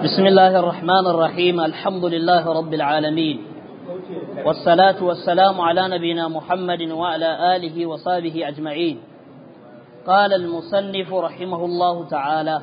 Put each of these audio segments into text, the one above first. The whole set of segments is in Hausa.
بسم الله الرحمن الرحيم الحمد لله رب العالمين والصلاة والسلام على نبينا محمد وعلى آله وصحبه أجمعين قال المصنف رحمه الله تعالى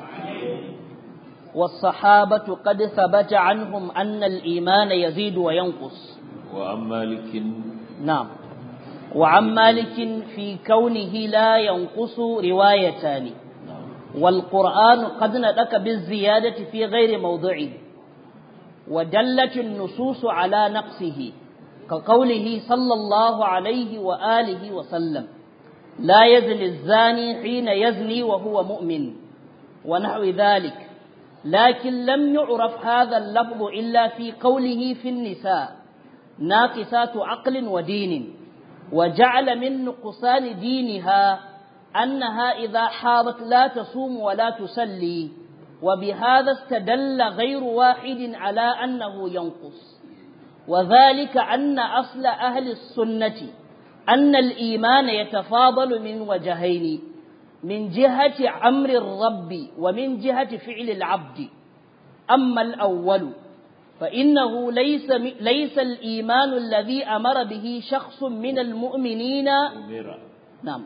والصحابة قد ثبت عنهم أن الإيمان يزيد وينقص وعن مالك نعم وعن مالك في كونه لا ينقص روايتان والقرآن قد ندك بالزيادة في غير موضعه ودلت النصوص على نقصه كقوله صلى الله عليه وآله وسلم لا يزني الزاني حين يزني وهو مؤمن ونحو ذلك لكن لم يعرف هذا اللفظ إلا في قوله في النساء ناقصات عقل ودين وجعل من نقصان دينها أنها إذا حاضت لا تصوم ولا تصلي وبهذا استدل غير واحد على أنه ينقص وذلك أن أصل أهل السنة أن الإيمان يتفاضل من وجهين من جهة أمر الرب ومن جهة فعل العبد أما الأول فإنه ليس ليس الإيمان الذي أمر به شخص من المؤمنين أميرا نعم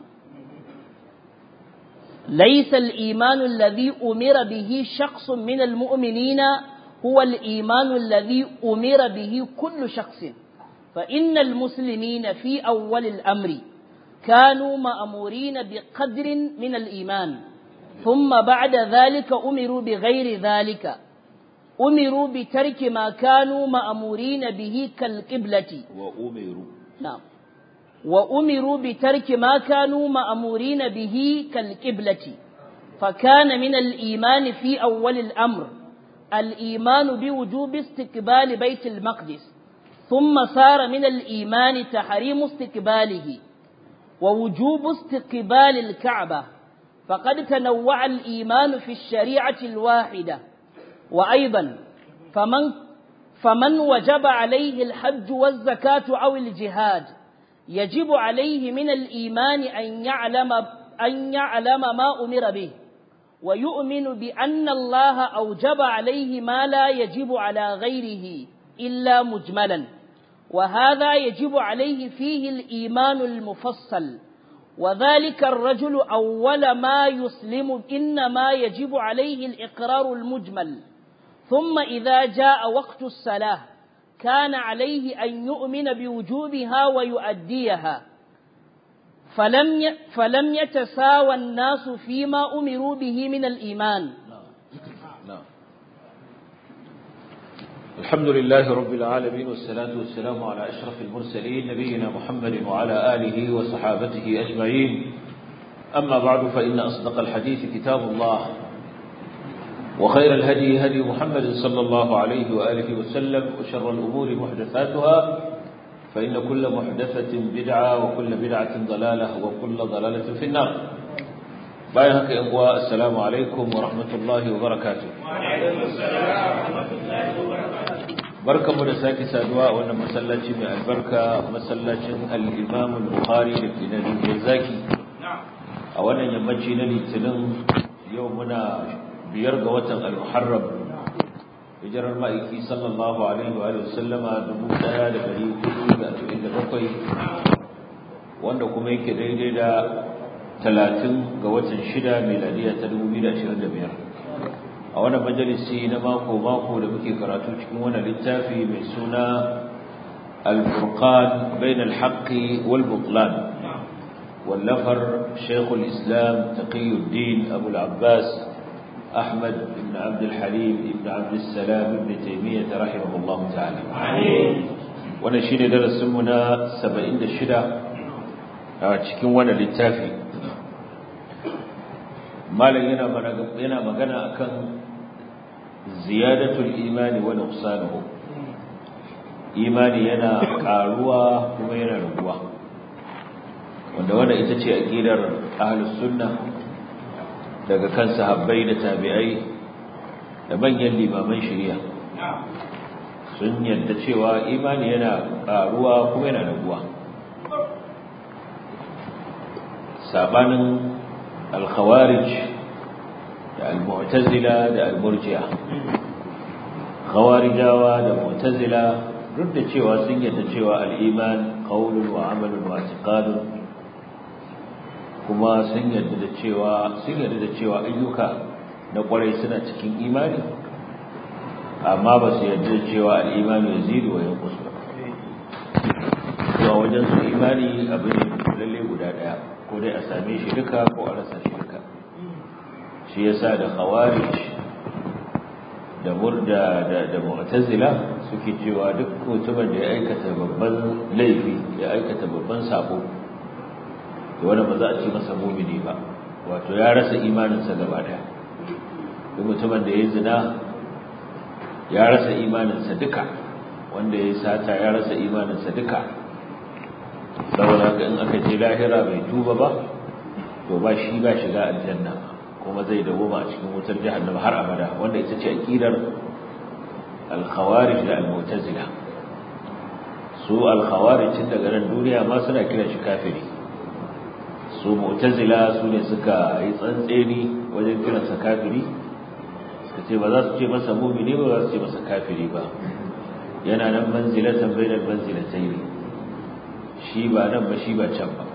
ليس الإيمان الذي أمر به شخص من المؤمنين هو الإيمان الذي أمر به كل شخص فإن المسلمين في أول الأمر كانوا مأمورين بقدر من الإيمان ثم بعد ذلك أمروا بغير ذلك أمروا بترك ما كانوا مأمورين به كالقبلة وأمروا نعم وأمروا بترك ما كانوا مأمورين به كالقبلة فكان من الإيمان في أول الأمر الإيمان بوجوب استقبال بيت المقدس ثم صار من الإيمان تحريم استقباله ووجوب استقبال الكعبة فقد تنوع الإيمان في الشريعة الواحدة وأيضا فمن فمن وجب عليه الحج والزكاة أو الجهاد يجب عليه من الإيمان أن يعلم أن يعلم ما أمر به ويؤمن بأن الله أوجب عليه ما لا يجب على غيره إلا مجملا وهذا يجب عليه فيه الإيمان المفصل وذلك الرجل أول ما يسلم إنما يجب عليه الإقرار المجمل ثم إذا جاء وقت الصلاة كان عليه أن يؤمن بوجوبها ويؤديها فلم ي... فلم يتساوى الناس فيما أمروا به من الإيمان نعم الحمد لله رب العالمين والصلاة والسلام على أشرف المرسلين نبينا محمد وعلى آله وصحابته أجمعين أما بعد فإن أصدق الحديث كتاب الله وخير الهدي هدي محمد صلى الله عليه وآله وسلم وشر الأمور محدثاتها فإن كل محدثة بدعة وكل بدعة ضلالة وكل ضلالة في النار بايهك إخوة السلام عليكم ورحمة الله وبركاته وعليكم السلام ورحمة الله وبركاته barka mu da sake saduwa a wannan masallaci mai albarka masallacin al-Imam al-Bukhari da ke nan Zaki a wannan yammaci na Litinin yau muna biyar ga watan al-Muharram hijirar ma'aiki sallallahu alaihi wa sallama 1447 wanda kuma yake daidai da 30 ga watan 6 miladiya ta 2025 a wannan majalisi na mako mako da muke karatu cikin wannan littafi mai suna al-furqan bain al-haqqi wal butlan واللفر شيخ الإسلام تقي الدين أبو العباس أحمد بن عبد الحليم بن عبد السلام بن تيمية رحمه الله تعالى ونشين درس منا سبعين الشدة cikin wannan littafi malam yana yana magana akan ziyadatul imani wa nuqsanuhu imani yana karuwa kuma yana raguwa wanda wannan ita ce aqidar ahlus sunna daga kan sahabbai da tabi'ai da manyan limaman shari'a sun yadda cewa imani yana karuwa kuma yana raguwa sabanin al-khawarij da al-mu'tazila da al-murji'a khawarijawa da mu'tazila duk da cewa sun yarda cewa al-iman qawlun wa amalun wa i'tiqadun kuma sun yarda da cewa sun yarda da cewa ayyuka na kwarai suna cikin imani amma ba su yarda da cewa al-imanu yazidu wa yanqus ba zuwa wajen su imani abin lalle guda daya ko dai a same shi duka ko a rasa shi duka shi yasa da khawarij da murda da da mu'tazila suke cewa duk mutumin da ya aikata babban laifi ya aikata babban sabo to wanda ba za a ce masa mu'mini ba wato ya rasa imaninsa gaba daya duk mutumin da ya zina ya rasa imaninsa duka wanda ya sata ya rasa imaninsa duka saboda haka in aka je lahira bai tuba ba to ba shi ba shiga aljanna kuma zai dawoma a cikin wutar jahannama har abada wanda ita ce aqidar al-khawarij da al-mu'tazila su al-khawarij tun daga nan duniya ma suna kiran shi kafiri su mu'tazila su ne suka yi tsantseni wajen kiransa kafiri suka ce ba za su ce masa mumini ba za su ce masa kafiri ba yana nan manzilatan bainal manzilatayn shi ba nan ba shi ba can ba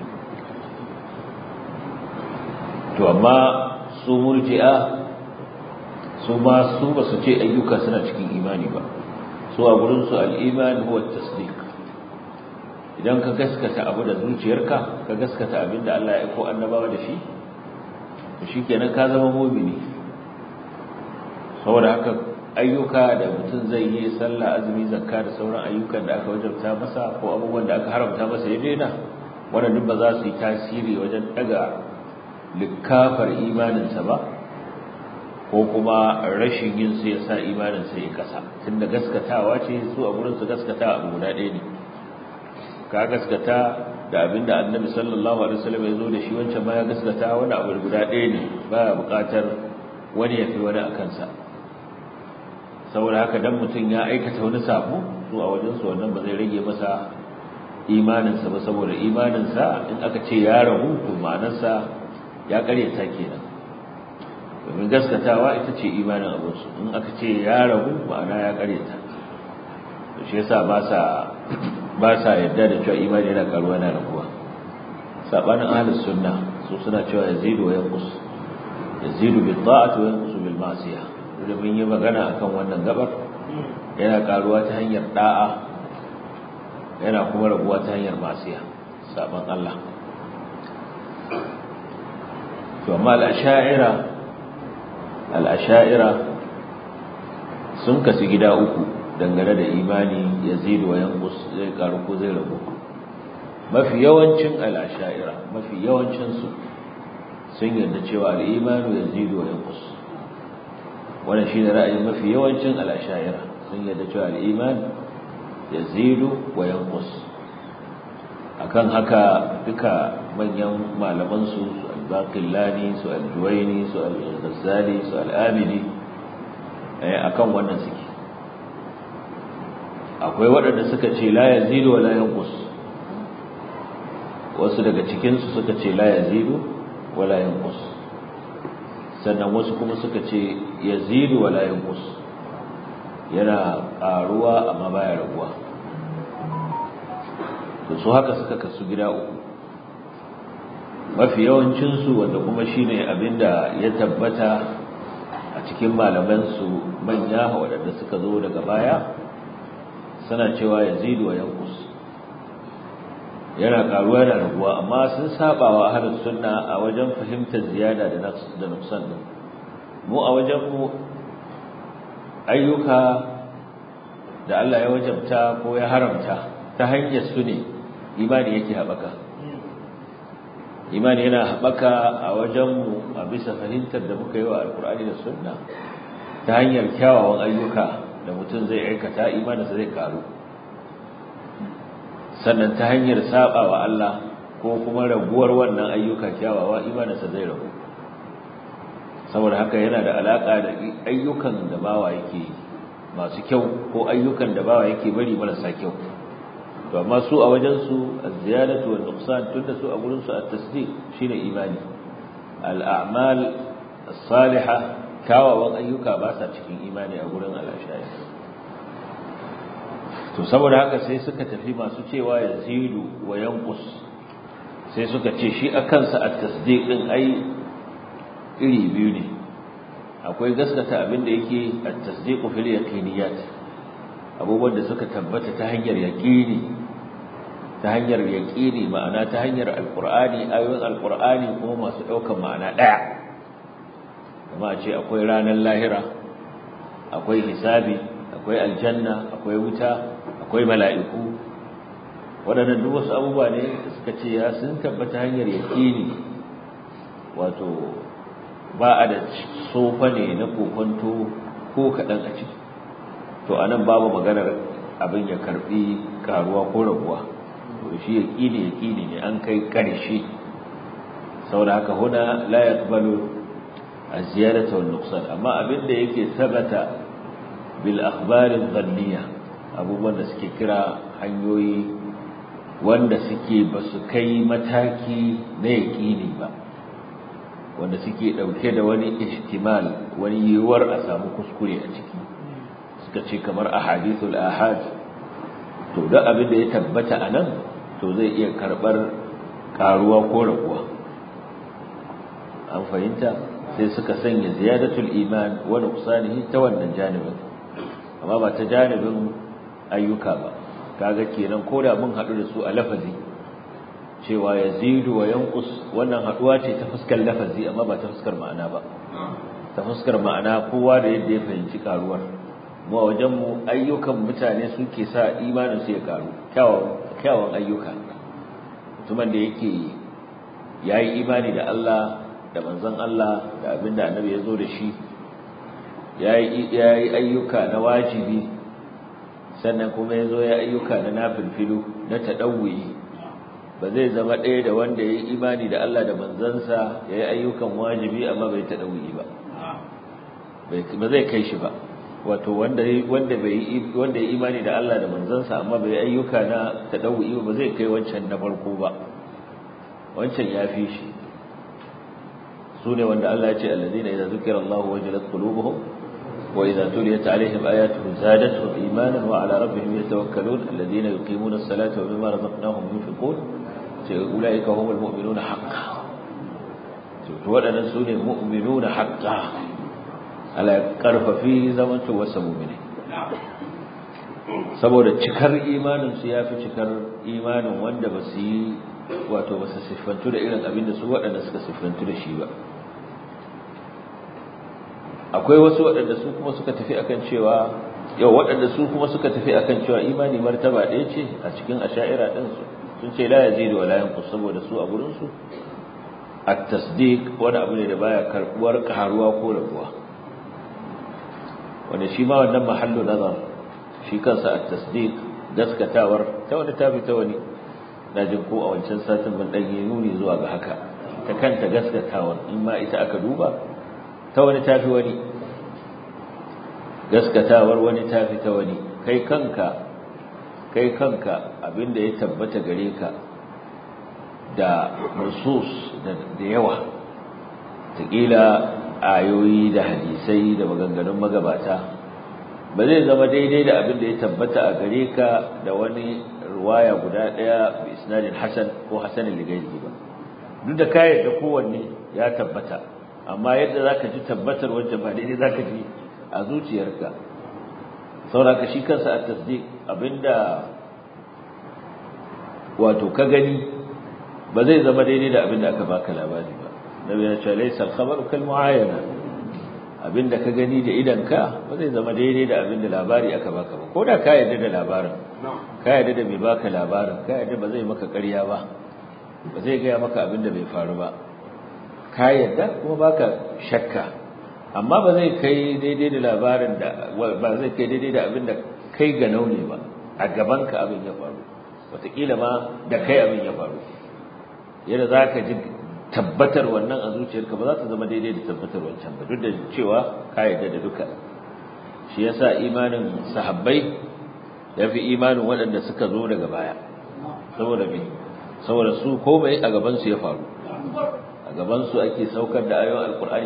to amma su murji'a su ma su ba su ce ayyuka suna cikin imani ba su a gurin su al-iman huwa tasdiq idan ka gaskata abu da zuciyarka ka gaskata abinda Allah ya aiko annabawa da shi to shikenan ka zama mu'mini saboda haka ayyuka da mutum zai yi sallah azumi zakka da sauran ayyukan da aka wajabta masa ko abubuwan da aka haramta masa ya daina wannan duk ba za su yi tasiri wajen daga likafar imaninsa ba ko kuma rashin yin su ya sa imaninsa ya kasa tunda gaskatawa ce su a gurin su gaskata abu guda ɗaya ne ka gaskata da abinda annabi sallallahu alaihi wasallam ya zo da shi wancan ma ya gaskata wani abu guda ɗaya ne baya buƙatar wani ya fi wani a kansa saboda haka dan mutum ya aikata wani sabo su a wajen su wannan ba zai rage masa imaninsa ba saboda imaninsa in aka ce ya ragu to ma'anarsa ya karyata kenan domin gaskatawa ita ce imanin abinsu in aka ce ya ragu ma'ana ya karyata to shi yasa ba sa ba sa yarda da cewa imani yana karuwa yana raguwa sabanin ahlus sunna su suna cewa yazidu wa yanqus yazidu bil ta'ati wa yanqus bil ma'siyah da mun yi magana akan wannan gabar yana karuwa ta hanyar da'a yana kuma raguwa ta hanyar ma'siya saban Allah to amma al-asha'ira al-asha'ira sun kasu gida uku dangane da imani yazidu wa yanqus zai karu ko zai ragu mafi yawancin al-asha'ira mafi yawancin su sun yarda cewa al-imanu yazidu wa yanqus wannan shine ra'ayin mafi yawancin al-asha'ira sun yarda cewa al-iman yazidu wa yanqus akan haka duka manyan malaman su al-baqillani su al-juwayni su al-ghazali su al-amili akan wannan suke akwai waɗanda suka ce la yazidu wa la yanqus wasu daga cikin su suka ce la yazidu wa la yanqus sannan wasu kuma suka ce yazidu wa la yanqus yana ƙaruwa amma baya raguwa to su haka suka kasu gida uku mafi yawancinsu wanda kuma shine abinda ya tabbata a cikin malamansu manya waɗanda suka zo daga baya suna cewa yazidu wa yanqus yana karuwa yana raguwa amma sun saba wa ahlus sunna a wajen fahimtar ziyada da da nuksan din mu a wajen mu ayyuka da Allah ya wajabta ko ya haramta ta hanyar su ne imani yake haɓaka imani yana haɓaka a wajenmu a bisa fahimtar da muka yi wa alkur'ani da sunna ta hanyar kyawawan ayyuka da mutum zai aikata imaninsa zai karu sannan ta hanyar saba wa Allah ko kuma raguwar wannan ayyuka kyawawa imaninsa zai ragu saboda haka yana da alaka da ayyukan da bawa yake masu kyau ko ayyukan da bawa yake bari marasa kyau to amma su a wajen su az-ziyadatu wan nuqsan tunda su a gurin su at-tasdiq shine imani al-a'mal as-salihah kyawawan ayyuka ba sa cikin imani a gurin al'ashari to saboda haka sai suka tafi masu cewa yazidu wa yanqus sai suka ce shi a kansa at-tasdiq din ai iri biyu ne akwai gaskata abin da yake at-tasdiq fil yaqiniyat abubuwan da suka tabbata ta hanyar yaqini ta hanyar yaqini ma'ana ta hanyar alqur'ani ayoyin alqur'ani kuma masu daukan ma'ana daya kuma a ce akwai ranar lahira akwai hisabi akwai aljanna akwai wuta akwai mala'iku waɗannan duk wasu abubuwa ne suka ce ya sun tabbata hanyar yaƙini wato ba a da sofa ne na kokonto ko kaɗan a ciki to a nan babu maganar abin ya karɓi ƙaruwa ko raguwa to shi yaƙini yaƙini ne an kai ƙarshe saboda haka huna la yaqbalu az-ziyadata wan nuqsan amma abin da yake sabata bil akhbar adh-dhanniyah abubuwan da suke kira hanyoyi wanda suke ba su kai mataki na yaƙini ba wanda suke ɗauke da wani ihtimal wani yiwuwar a samu kuskure a ciki suka ce kamar ahadithul ahad to da abin da ya tabbata a nan to zai iya karɓar ƙaruwa ko raguwa an fahimta sai suka sanya ziyadatul iman wa nuqsanihi ta wannan janibin amma ba ta janibin ayyuka ba kaga kenan koda mun hadu da su a lafazi cewa yazidu wa yanqus wannan haduwa ce ta fuskar lafazi amma ba ta fuskar ma'ana ba ta fuskar ma'ana kowa da yadda ya fahimci karuwar mu a wajen mu ayyukan mutane suke sa imanin su ya karu kyawun kyawun ayyuka mutumin da yake yayi imani da Allah da manzon Allah da abinda annabi ya zo da shi yayi yayi ayyuka na wajibi sannan kuma ya zo ya ayyuka na nafilfilu na taɗawuyi ba zai zama ɗaya da wanda ya yi imani da Allah da manzansa ya yi ayyukan wajibi amma bai taɗawuyi ba ba zai kai shi ba wato wanda bai wanda ya imani da Allah da manzansa amma bai ayyuka na taɗawuyi ba zai kai wancan na farko ba wancan ya fi shi su ne wanda Allah ya ce allazina idza zukira Allahu wajilat qulubuhum وإذا تليت عليهم آياته زادتهم إيمانا وعلى ربهم يتوكلون الذين يقيمون الصلاة ومما رزقناهم ينفقون أولئك هم المؤمنون حقا waɗannan su ne mu'minuna haƙƙa ala ƙarfafi zamanto wasu mu'mini saboda cikar imanin su ya fi cikar imanin wanda ba su yi wato ba su siffantu da irin abin da su waɗanda suka siffantu da shi ba akwai wasu waɗanda su kuma suka tafi akan cewa yau waɗanda su kuma suka tafi akan cewa imani martaba ɗaya ce a cikin asha'ira ɗin su sun ce la yazidu wa la yanqus saboda su a gurin su at-tasdiq wani abu ne da baya karbuwar karuwa ko rabuwa wanda shi ma wannan mahallu nazar shi kansa at-tasdiq gaskatawar ta wani tafi ta wani na jin ko a wancan satin mun dan yi nuni zuwa ga haka ta kanta gaskatawar in ma ita aka duba ta wani tafi wani gaskatawar wani tafi ta wani kai kanka kai kanka abinda ya tabbata gare ka da nusus da yawa taƙila ayoyi da hadisai da maganganun magabata ba zai zama daidai da abin da ya tabbata a gare ka da wani ruwaya guda ɗaya bi isnadin hasan ko hasanin ligairi ba duk da kayan da kowanne ya tabbata amma yadda za ka ji tabbatar wajen ba daidai za ka ji a zuciyarka sauraka shi kansa a tasdik abinda wato ka gani ba zai zama daidai da abinda aka baka labari ba nabi ya ce laysa al-khabaru kal mu'ayana abinda ka gani da idanka ba zai zama daidai da abinda labari aka baka ba koda ka yarda da labarin ka yarda da mai baka labarin ka yarda ba zai maka ƙarya ba ba zai gaya maka abinda bai faru ba ka yarda kuma baka shakka amma ba zai kai daidai da labarin da ba zai kai daidai da abinda kai ga naune ba a gaban ka abin ya faru wataƙila ma da kai abin ya faru yadda za ka ji tabbatar wannan a zuciyarka ba za ta zama daidai da tabbatar wancan ba duk da cewa ka yarda da duka shi yasa imanin sahabbai ya fi imanin waɗanda suka zo daga baya saboda me saboda su komai a gaban su ya faru a gaban su ake saukar da ayoyin alkur'ani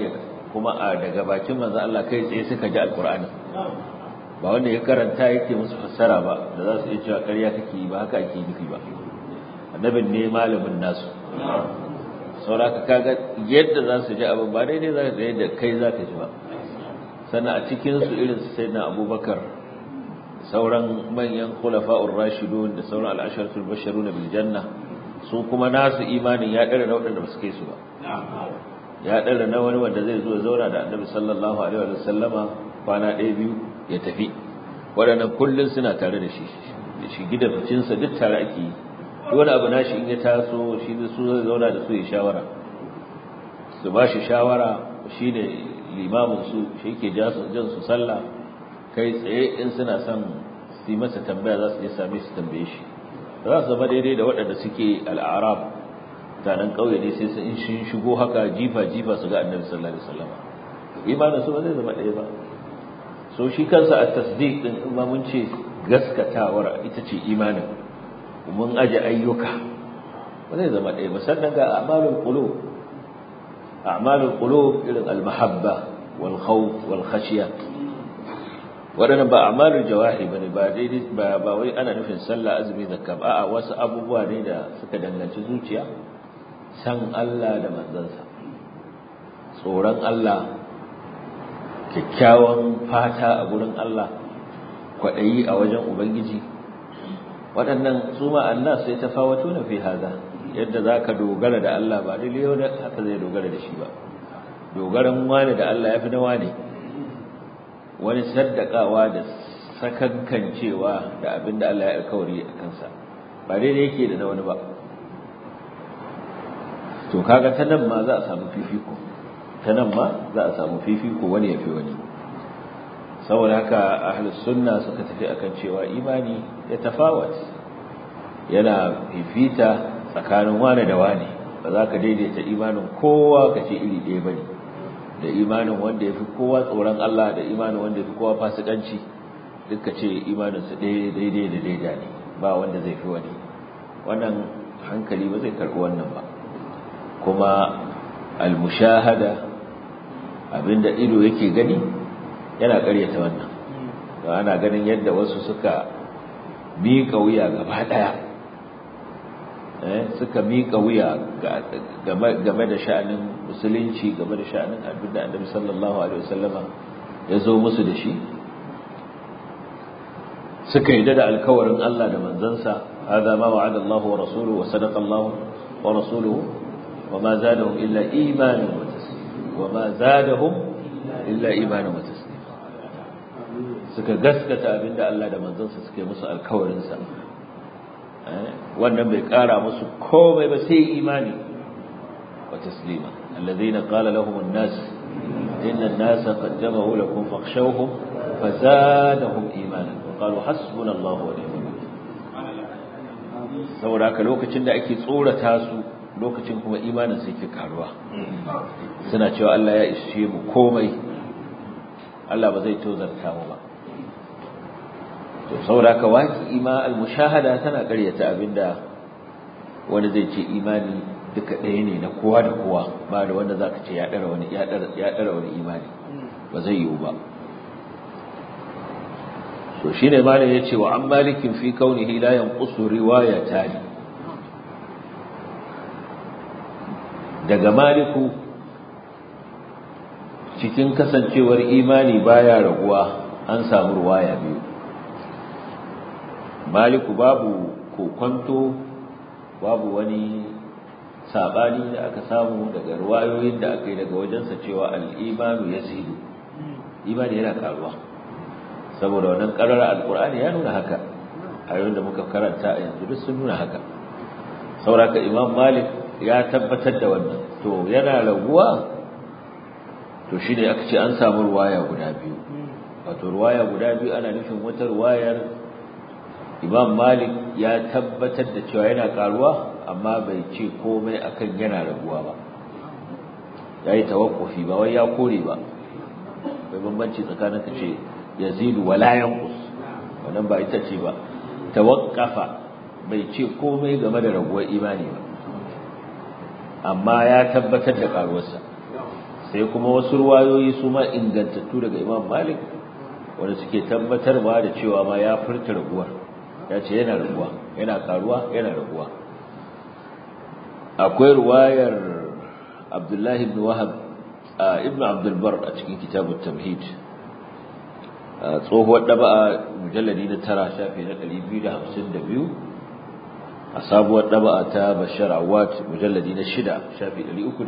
kuma a daga bakin manzo Allah kai tsaye suka ji alqur'ani ba wanda ya karanta yake musu fassara ba da za su iya cewa ƙarya kake yi ba haka ake nufi ba annabin ne malamin nasu sauraka kaga yadda za su ji abin ba daidai za ka yadda kai za ka ji ba sannan a cikinsu irin su sayyidina abubakar sauran manyan khulafa'ur rashidun da sauran al'asharatul basharun bil janna su kuma nasu imanin ya dare na waɗanda ba su kai su ba ya dare na wani wanda zai zo ya zauna da annabi sallallahu alaihi wa sallama kwana ɗaya biyu ya tafi waɗannan kullum suna tare da shi da shi gida ficinsa duk tare ake yi wani abu nashi in ya taso shi su zai zauna da su ya shawara su ba shi shawara shi ne limamin su shi ke jan su sallah kai tsaye in suna son su yi masa tambaya za su je same su tambaye shi za su zama daidai da waɗanda suke al'arab tanan ƙauye ne sai su in shi shigo haka jifa jifa su ga annabi sallallahu alaihi wasallam imanin su ba zai zama ɗaya ba so shi kansa a tasdiq din in ma mun ce gaskatawar ita ce imanin mun aje ayyuka ba zai zama ɗaya ba sannan ga a'malul qulub a'malul qulub irin al-mahabba wal khawf wal khashya wadannan ba a'malul jawahi bane ba daidai ba ba wai ana nufin sallah azumi zakka ba a'a wasu abubuwa ne da suka danganci zuciya san Allah da manzansa tsoron Allah kyakkyawan fata a gurin Allah kwaɗayi a wajen ubangiji waɗannan su ma'anna sai ta fawato na fi haza yadda za ka dogara da Allah ba dai yau haka zai dogara da shi ba dogaran wani da Allah ya fi na wani wani saddakawa da sakankancewa da abin da Allah ya alkawari a kansa ba daidai yake da na wani ba to kaga ta nan ma za a samu fifiko ta nan ma za a samu fifiko wani ya fi wani saboda haka ahlus sunna suka tafi akan cewa imani ya tafawat yana fifita tsakanin wane da wane ba za ka daidaita imanin kowa ka ce iri ɗaya bane da imanin wanda ya fi kowa tsoron Allah da imanin wanda ya fi kowa fasikanci duk ka ce imanin su ɗaya daidai da daidai ne ba wanda zai fi wani wannan hankali ba zai karɓi wannan ba kuma al-mushahada abinda ido yake gani yana ƙaryata wannan don ana ganin yadda wasu suka miƙa wuya gaba ɗaya suka miƙa wuya game da sha'anin musulunci game da sha'anin abin da annabi sallallahu alaihi wasallama ya zo musu da shi suka yi da alkawarin Allah da manzansa hada ma wa'ada Allah wa rasuluhu wa sadaqa Allah wa rasuluhu wa ma zadahum illa imanan wa taslima wa ma zadahum illa imanan wa taslima suka gaskata abinda Allah da manzansa suka yi musu alkawarinsa wannan bai kara musu komai ba sai imani wa taslima alladhina qala lahum an-nas inna an-nasa qad jama'u lakum fakhshawhum fazadahum imanan wa qalu hasbuna Allahu wa ni'mal saboda haka lokacin da ake tsorata su lokacin kuma imanin sai ke karuwa suna cewa Allah ya ishe mu komai Allah ba zai tozarta mu ba to saboda ka waki ima al-mushahada tana ƙaryata abinda wani zai ce imani duka ɗaya ne na kowa da kowa ba da wanda zaka ce ya dara wani ya dara ya dara wani imani ba zai yiwu ba to shine malam yace wa an malikin fi kaunihi la yanqusu riwayatani daga maliku cikin kasancewar imani baya raguwa an samu ruwaya biyu maliku babu kokonto babu wani sabani da aka samu daga ruwayoyin da aka yi daga wajensa cewa al'imanu ya zidu imani yana karuwa saboda wannan karar alkur'ani ya nuna haka ayoyin da muka karanta a yanzu duk sun nuna haka sauraka imam malik ya tabbatar da wannan to yana raguwa to shi ne aka ce an samu ruwaya guda biyu wato ruwaya guda biyu ana nufin wata ruwayar imam malik ya tabbatar da cewa yana karuwa amma bai ce komai akan yana raguwa ba ya yi tawakkufi ba wai ya kore ba bai bambanci tsakanin ka ce yazidu wala yanqus wannan ba ita ce ba tawaqqafa bai ce komai game da raguwar imani ba amma ya tabbatar da karuwarsa sai kuma wasu ruwayoyi su ma ingantattu daga imam malik wanda suke tabbatarwa da cewa ma ya furta raguwar ya ce yana raguwa yana karuwa yana raguwa akwai ruwayar abdullahi ibn wahab ibn abdulbar a cikin kitabun tamhid tsohuwar ɗaba'a mujalladi na tara shafi na 252 a sabuwar ɗaba'a ta bashar awad mujalladi na shida shafi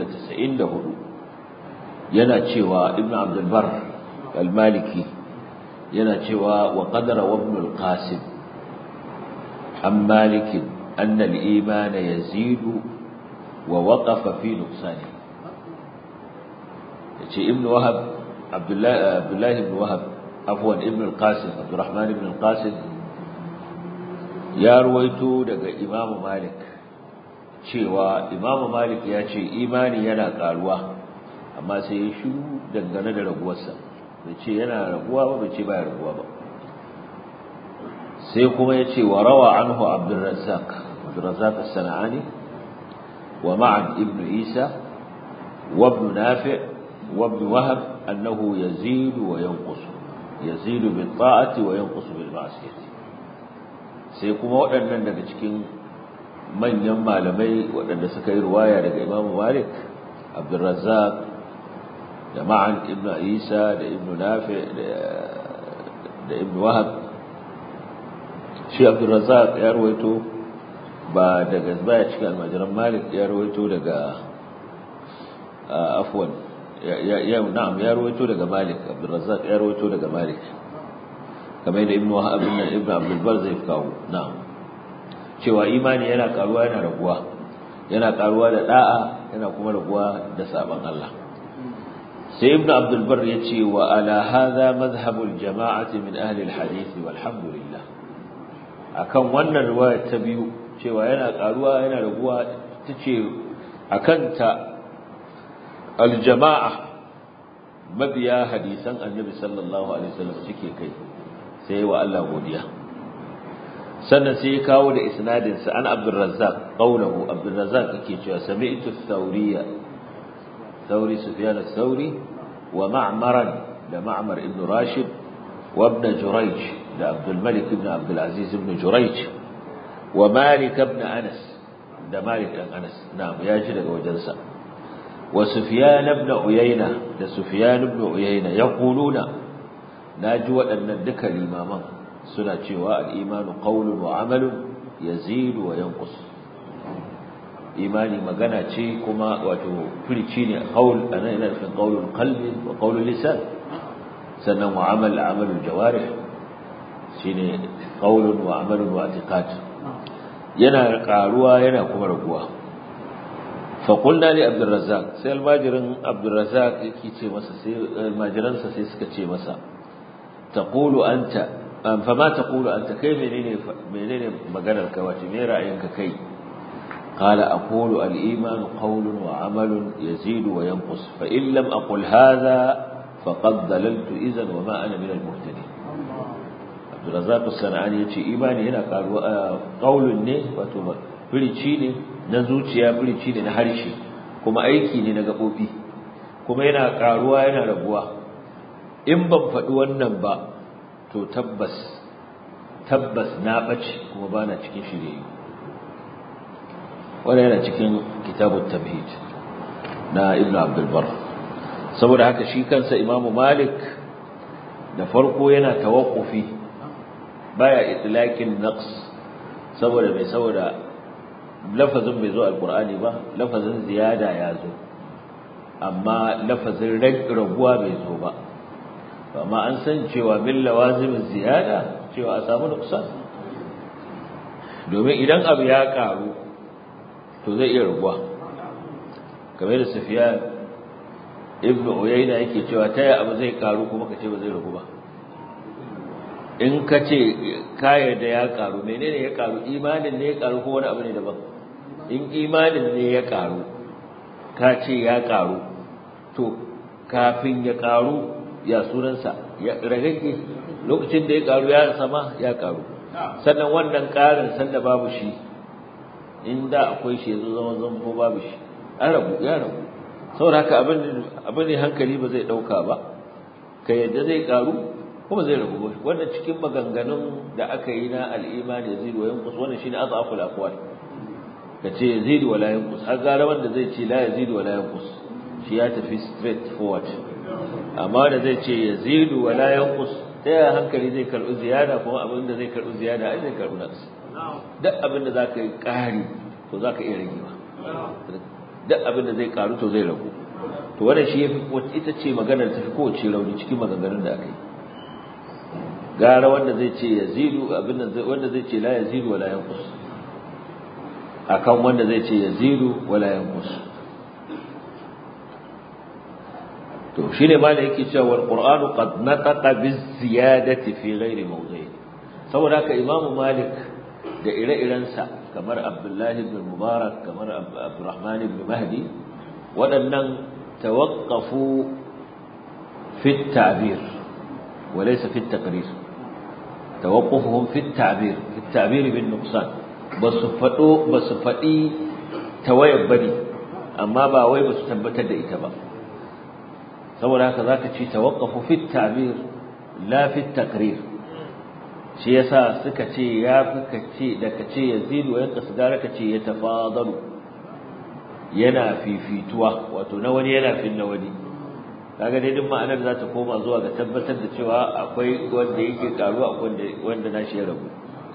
394 yana cewa ibn abdulbar al-maliki yana cewa wa qadara wa ibn al-qasim an malikin anna al-iman yazidu wa waqafa fi nuqsani yace ibn wahab abdullah abdullah ibn wahab afwan ibn al-qasim abdurrahman ibn al-qasim ya ruwaito daga imamu malik cewa imamu malik ya ce imani yana karuwa amma sai ya shiru dangane da raguwarsa bai ce yana raguwa ba bai ce baya raguwa ba sai kuma ya ce wa rawa anhu abdurrazzaq abdurrazzaq as-sana'ani wa ma'an ibn isa wa ibn nafi' wa ibn wahab annahu yazidu wa yanqus yazidu bil ta'ati wa yanqus bil ma'siyati sai kuma waɗannan daga cikin manyan malamai waɗanda suka yi ruwaya daga Imam Malik Abdurrazzaq da Ma'an ibn Isa da ibn Nafi da ibn Wahab shi Abdurrazzaq ya ruwaito ba daga baya cikin almajiran Malik ya ruwaito daga afwan ya na'am ya ruwaito daga Malik Abdurrazzaq ya ruwaito daga Malik kamar da ibnu wahab ibn ibn abdul bar zai kawo na'am cewa imani yana karuwa yana raguwa yana karuwa da da'a yana kuma raguwa da saban Allah sai ibnu abdul bar yace wa ala hadha madhhabul jama'ati min ahli alhadith walhamdulillah akan wannan riwaya ta biyu cewa yana karuwa yana raguwa tace akan ta aljama'a mabiya hadisan annabi sallallahu alaihi wasallam suke kai sai wa Allah godiya sannan sai ya kawo da isnadin sa an Abdul Razzaq qawluhu Abdul Razzaq yake cewa sami'tu Thawriya Thawri Sufyan Thawri wa Ma'mar da Ma'mar ibn Rashid wa ibn Jurayj da Abdul Malik ibn Abdul Aziz ibn Jurayj wa Malik ibn Anas da Malik ibn Anas na'am ya ji daga wajensa wa Sufyan ibn Uyayna da Sufyan ibn Uyayna yaquluna naji waɗannan duka limaman suna cewa al-imanu qawlun wa amalun yazidu wa yanqus imani magana ce kuma wato furici ne qaul ana ina nufin qaulul qalbi wa qaulul lisan sannan wa amal amalul jawarih shine qaulun wa amalun wa i'tiqad yana karuwa yana kuma raguwa fa qulna li abdur razzaq sai almajirin abdur razzaq yake ce masa sai almajiransa sai suka ce masa تقول أنت فما تقول أنت كيف منين منين مجال الكواتب ما رأيك كي قال أقول الإيمان قول وعمل يزيد وينقص فإن لم أقل هذا فقد ضللت إذا وما أنا من المهتدين عبد الرزاق الصنعاني يجي إيماني هنا قال قول ne wato firici ne na zuciya firici ne na harshe kuma aiki ne na gaɓoɓi kuma yana ƙaruwa yana rabuwa in ban faɗi wannan ba to tabbas tabbas na ɓace kuma ba na cikin shirye wannan yana cikin kitabun tamhid na ibn abdulbar saboda haka shi kansa imamu malik da farko yana tawakkufi baya itlaqin naqs saboda mai saboda lafazin bai zo alqur'ani ba lafazin ziyada ya zo amma lafazin raguwa bai zo ba amma an san cewa min lawazimin ziyada cewa a samu nuksan domin idan abu ya karu to zai iya raguwa kamar da Sufyan ibn Uyayna yake cewa taya abu zai karu kuma kace ba zai ragu ba in kace kaya da ya karu menene ya karu imanin ne ya karu ko wani abu ne daban in imanin ne ya karu ka ce ya karu to kafin ya karu ya sunansa ya ragage lokacin da ya karu ya sama ya karu sannan wannan karin sanda babu shi inda akwai shi yazo zaman zan ko babu shi an rabu ya rabu saboda haka abin abin ne hankali ba zai dauka ba ka yadda zai karu kuma zai ragu wannan cikin maganganun da aka yi na al-iman yazid wa yanqus wannan shine azaful aqwal kace yazid wa la yanqus har gara wanda zai ce la yazid wa la yanqus shi ya tafi straight forward amma da zai ce yazid wa la yanqus ta yaya hankali zai karbi ziyada kuma abin da zai karbi ziyada ai zai karbi naqs duk abin da zaka yi kari to zaka iya ragewa duk abin da zai karu to zai ragu to wannan shi yafi ita ce maganar ta fi kowace rauni cikin maganganun da aka yi gara wanda zai ce yazidu abin da wanda zai ce la yazidu wala yanqus akan wanda zai ce yazidu wala yanqus to shine ma da yake cewa wal qur'anu qad nataqa biz ziyadati fi ghairi mawdi'i saboda haka imamu malik da ire-irensa kamar abdullahi ibn mubarak kamar abdurrahman ibn mahdi waɗannan tawaqqafu fi at-ta'bir wa laysa fi at-taqrir tawaqqufuhum fi at-ta'bir fi at-ta'bir bin nuqsan basu fado basu fadi tawayar bane amma ba wai basu tabbatar da ita ba saboda haka zaka ci tawaqqafu fi at-ta'bir la fi at-taqrir shi yasa suka ce ya fi kace da kace yazidu ya kasgara kace ya tafadalu yana fifituwa wato na wani yana fin na wani kaga dai duk ma'anar za ta koma zuwa ga tabbatar da cewa akwai wanda yake karuwa akwai wanda wanda nashi ya rabu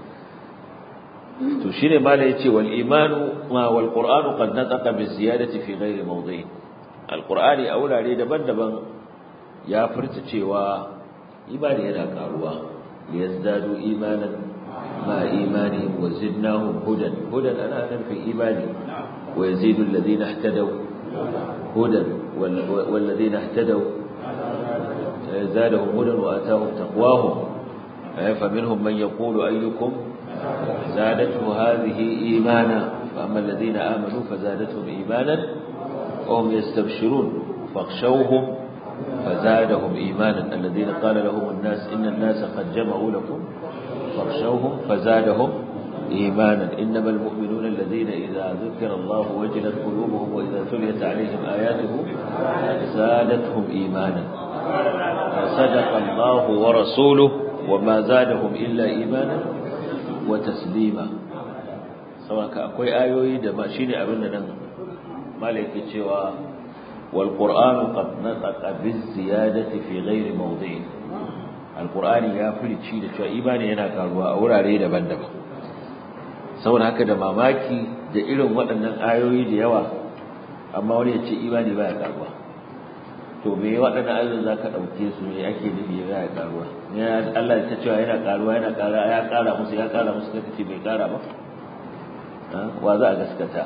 to shine mala yace wal imanu ma wal qur'anu qad nataqa bi ziyadati fi ghairi mawdi'i al qur'ani a wurare daban-daban ya furta cewa ibadi yana karuwa liyazdadu imanan ma imani wa zidnahum hudan hudan ana nan fi imani wa yazidu alladhina ihtadaw hudan wal ladina ihtadaw زادهم هدى وآتاهم تقواهم فمنهم من يقول أيكم زادته هذه إيمانا فأما الذين آمنوا فزادتهم إيمانا وهم يستبشرون فاخشوهم فزادهم إيمانا الذين قال لهم الناس إن الناس قد جمعوا لكم فاخشوهم فزادهم إيمانا إنما المؤمنون الذين إذا ذكر الله وجلت قلوبهم وإذا تليت عليهم آياته زادتهم إيمانا صدق الله ورسوله وما زادهم إلا إيمانا وتسليما سواء أكوي آيوي دما شيني أبننا مالك cewa والقرآن قد نطق بالزيادة في غير موضع القرآن يا فلتشي da cewa imani yana karuwa a wurare daban-daban saboda haka da mamaki da irin waɗannan ayoyi da yawa amma wani ya ce imani baya karuwa to me waɗannan ayoyin zaka dauke su me ake nufi baya karuwa ne Allah ta cewa yana karuwa yana kara ya kara musu ya kara musu kace bai kara ba wa za a gaskata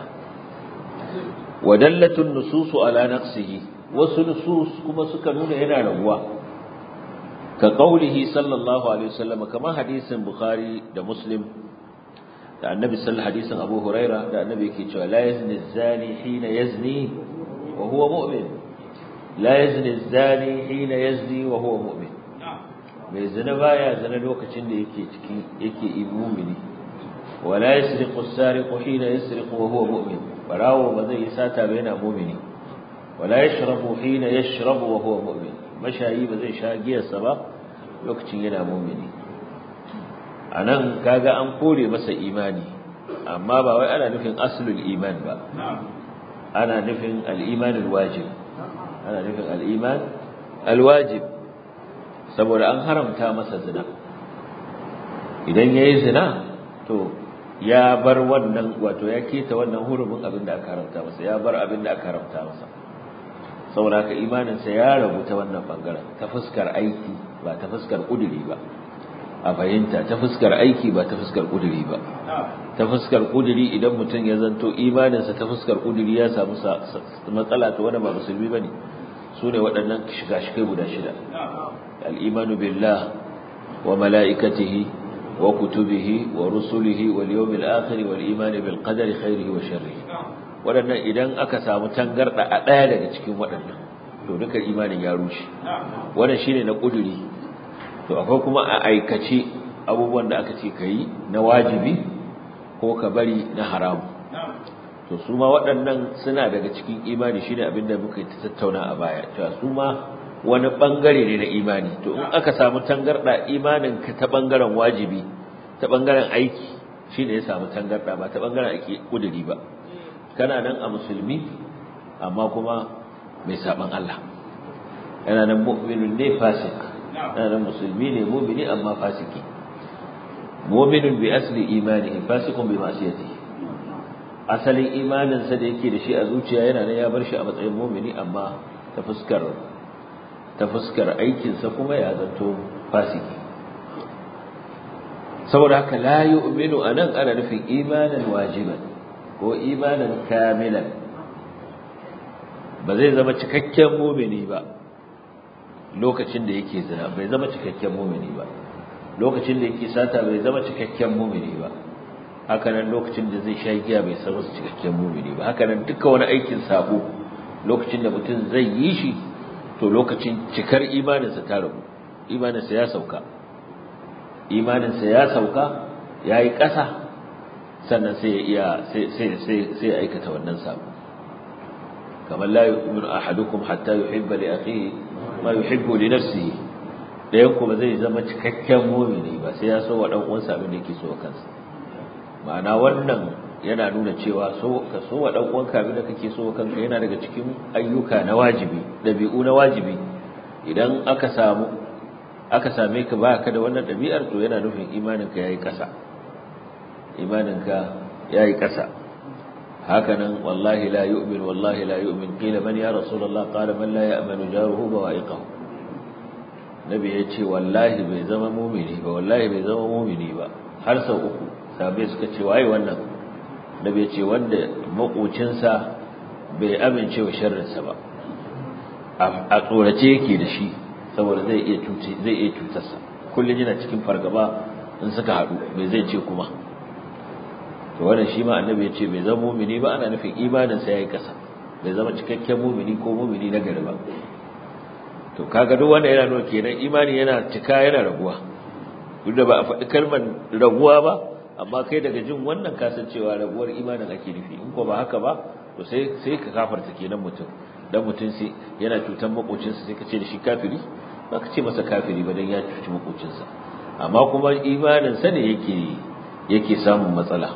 ودلت النصوص على نقصه وسنصوص كما suka nuna yana raguwa ka qaulihi sallallahu alaihi wasallam kama hadisin bukhari da muslim da annabi sallallahu hadisin abu huraira da annabi yake cewa la yazni zani hina yazni wa huwa mu'min la yazni zani hina yazni wa huwa mu'min mai zina baya zina lokacin da yake ciki yake mu'mini wala yasriqu as-sariqu hina yasriqu wa huwa mu'min barawo ba zai yi sata ba yana mumini wala yashrabu hina yashrabu wa huwa mu'min mashayi ba zai sha giyarsa ba lokacin yana mumini anan kaga an kore masa imani amma ba wai ana nufin aslul iman ba ana nufin al-iman al-wajib ana nufin al-iman al-wajib saboda an haramta masa zina idan yayi zina to ya bar wannan wato ya keta wannan hurumin abin da aka haramta masa ya bar abin da aka haramta masa saboda haka imaninsa ya rabu ta wannan bangaren ta fuskar aiki ba ta fuskar kuduri ba a fahimta ta fuskar aiki ba ta fuskar kuduri ba ta fuskar kuduri idan mutum ya zanto imaninsa ta fuskar kuduri ya samu matsala ta wani ba musulmi ba ne su ne waɗannan shiga-shikai guda shida al'imanu billah wa mala'ikatihi وكتبه ورسله واليوم الآخر والإيمان بالقدر خيره وشره waɗannan idan aka samu tangarda a ɗaya daga cikin waɗannan to duka imanin ya rushe wannan shine na ƙuduri to akwai kuma a aikace abubuwan da aka ce ka yi na wajibi ko ka bari na haramu to su ma waɗannan suna daga cikin imani shine abin da muka ta tattauna a baya cewa su ma wani bangare ne na imani to in aka samu tangarda imanin ka ta bangaren wajibi ta bangaren aiki shine ya samu tangarda ba ta bangaren aiki kuduri ba kana nan a musulmi amma kuma mai saban Allah yana nan mu'minun ne fasik yana nan musulmi ne mu'mini amma fasiki mu'minun bi asli imanihi fasikun bi ma'siyatihi asalin imaninsa da yake da shi a zuciya yana nan ya bar shi a matsayin mu'mini amma ta fuskar ta fuskar aikinsa kuma ya zanto fasiki saboda haka la yu'minu anan ana nufin imanan wajiban ko imanan kamilan ba zai zama cikakken mumini ba lokacin da yake zina bai zama cikakken mumini ba lokacin da yake sata bai zama cikakken mumini ba hakanan lokacin da zai sha giya bai zama cikakken mumini ba hakanan duka wani aikin sabo lokacin da mutum zai yi shi to lokacin cikar imaninsa ta rabu imaninsa ya sauka imaninsa ya sauka ya yi ƙasa sannan sai ya iya sai ya aikata wannan sabo kamar la yu'minu ahadukum hatta yuhibba li akhihi ma yuhibbu li nafsihi dayan kuma zai zama cikakken mu'mini ba sai ya so wa dan uwansa abin da yake so kansa ma'ana wannan yana nuna cewa so ka so wa dan uwanka abin da kake so kanka yana daga cikin ayyuka na wajibi dabi'u na wajibi idan aka samu aka same ka baka da wannan dabi'ar to yana nufin imaninka yayi kasa imaninka yayi kasa hakanan wallahi la yu'min wallahi la yu'min qila man ya rasulullah qala man la ya'manu jaruhu bawa'iqahu nabi yace wallahi bai zama mu'mini ba wallahi bai zama mu'mini ba har sau uku sabai suka ce waye wannan nabi yace wanda makocinsa bai amince wa sharrinsa ba a tsorace yake da shi saboda zai iya cuce zai iya cutarsa kullun yana cikin fargaba in suka haɗu bai zai ce kuma to wannan shi ma annabi ya ce bai zama mumini ba ana nufin imaninsa yayi kasa bai zama cikakken mumini ko mumini na gari ba to kaga duk wanda yana nuna kenan imani yana cika yana raguwa duk da ba a faɗi kalmar raguwa ba amma kai daga jin wannan kasancewa raguwar imanin ake nufi in ko ba haka ba to sai sai ka kafarta kenan mutum dan mutum sai yana cutan makocinsa sai ka ce da shi kafiri ba ka ce masa kafiri ba dan ya cuci makocinsa amma kuma imanin sa ne yake yake samun matsala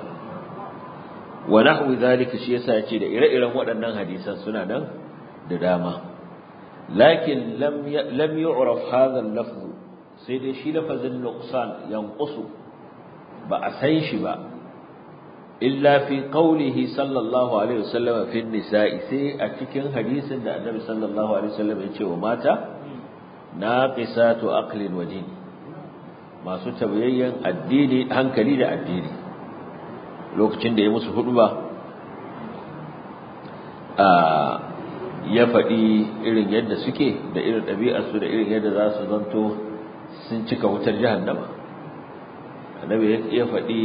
wa nahwi zalika shi yasa yace da ire-iren waɗannan hadisan suna nan da dama lakin lam lam yu'raf hadha al-lafz sai dai shi lafazin nuqsan yanqusu ba a san shi ba illa fi qawlihi sallallahu alaihi wasallam fi nisa'i sai a cikin hadisin da annabi sallallahu alaihi wasallam ya ce wa mata naqisatu aqlin wa din masu tabayayyan addini hankali da addini lokacin da ya musu hudu ba ya faɗi irin yadda suke da irin ɗabi'arsu da irin yadda za su zanto sun cika wutar jahannama annabi ya faɗi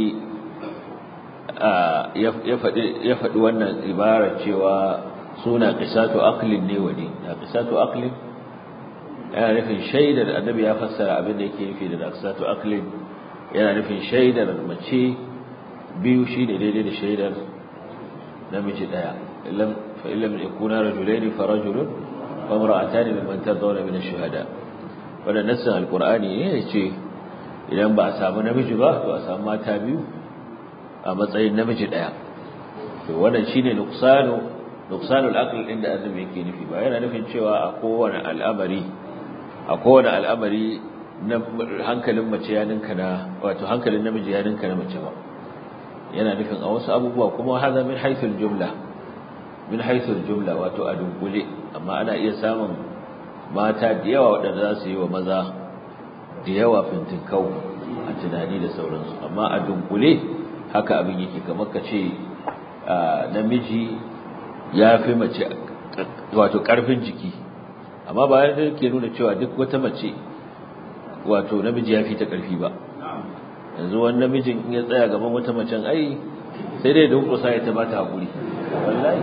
ya faɗi wannan ibara cewa suna qisatu aqlin ne wani na qisatu aqlin yana nufin shaidar annabi ya fassara abin da yake nufi da qisatu aqlin yana nufin shaidar mace biyu shine daidai da shaidar namiji daya illam fa illam yakuna rajulaini fa rajulun wa imra'atani mimman tardawna min ash-shuhada wannan nassin alqur'ani ne yace idan ba a samu namiji ba to a samu mata biyu a matsayin namiji daya to wannan shine nuqsanu nuqsanul aql inda annabi yake nufi ba yana nufin cewa a kowane al'amari a kowane al'amari na hankalin mace ya ninka na wato hankalin namiji ya ninka na mace ba yana nufin a wasu abubuwa kuma haza min haithul jumla min haithul jumla wato a dunkule amma ana iya samun mata da yawa waɗanda za su yi wa maza da yawa fintinkau a tunani da sauransu amma a dunkule haka abin yake kamar ka ce namiji ya fi mace wato ƙarfin jiki amma ba yana ke nuna cewa duk wata mace wato namiji ya fi ta ƙarfi ba yanzu wani namijin in ya tsaya gaban wata macen ai sai dai don kusa ya ta bata haƙuri wallahi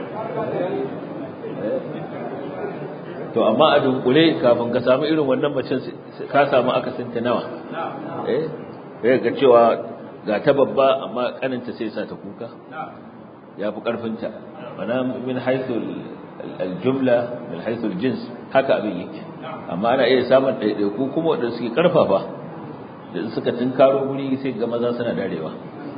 to amma a dunkule kafin ka samu irin wannan macen ka samu akasinta nawa eh ga cewa ga ta babba amma kaninta sai sa ta kuka ya fi ƙarfinta mana min haithul aljumla min haithul jins haka abin yake amma ana iya samun ɗaiɗaiku kuma waɗanda suke ƙarfafa da suka tunkaro guri sai ga maza suna darewa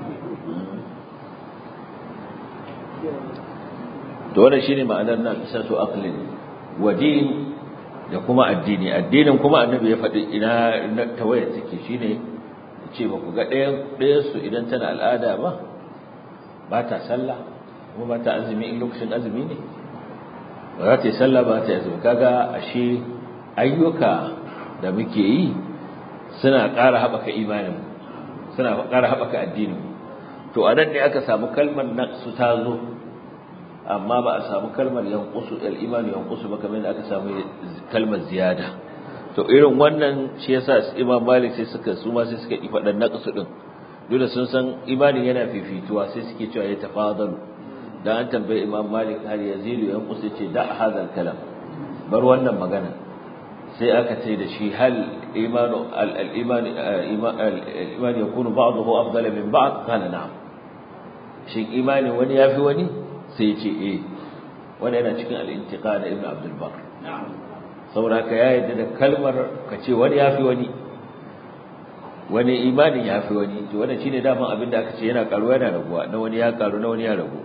to wannan shine ma'anar nan isatu aqlin wa din da kuma addini addinin kuma annabi ya faɗi ina tawaya take shine ce ba ku ga ɗayan ɗayan su idan tana al'ada ba ba ta sallah kuma ba ta azumi in lokacin azumi ne ba za ta yi sallah ba ta yi azumi kaga ashe ayyuka da muke yi suna ƙara haɓaka imanin suna ƙara haɓaka addinin to a nan ne aka samu kalmar naqsu ta zo amma ba a samu kalmar yanqusu al-iman yanqusu ba kamar aka samu kalmar ziyada to irin wannan shi yasa Imam Malik sai suka su ma sai suka yi fadan naqsu din dole sun san imanin yana fifituwa sai suke cewa ya tafadalu dan an tambaye Imam Malik har yazilu yanqusu ce da hadal kalam bar wannan magana sai aka ce da shi hal imanu al-iman al-iman yakunu ba'dahu afdala min ba'd kana na'am shin imani wani yafi wani sai ya ce eh wanda yana cikin al-intiqa da ibn abdul bar saboda ka ya yadda da kalmar ka ce wani yafi wani wani imanin yafi wani to wannan shine daman abin da aka ce yana karuwa yana raguwa na wani ya karu na wani ya ragu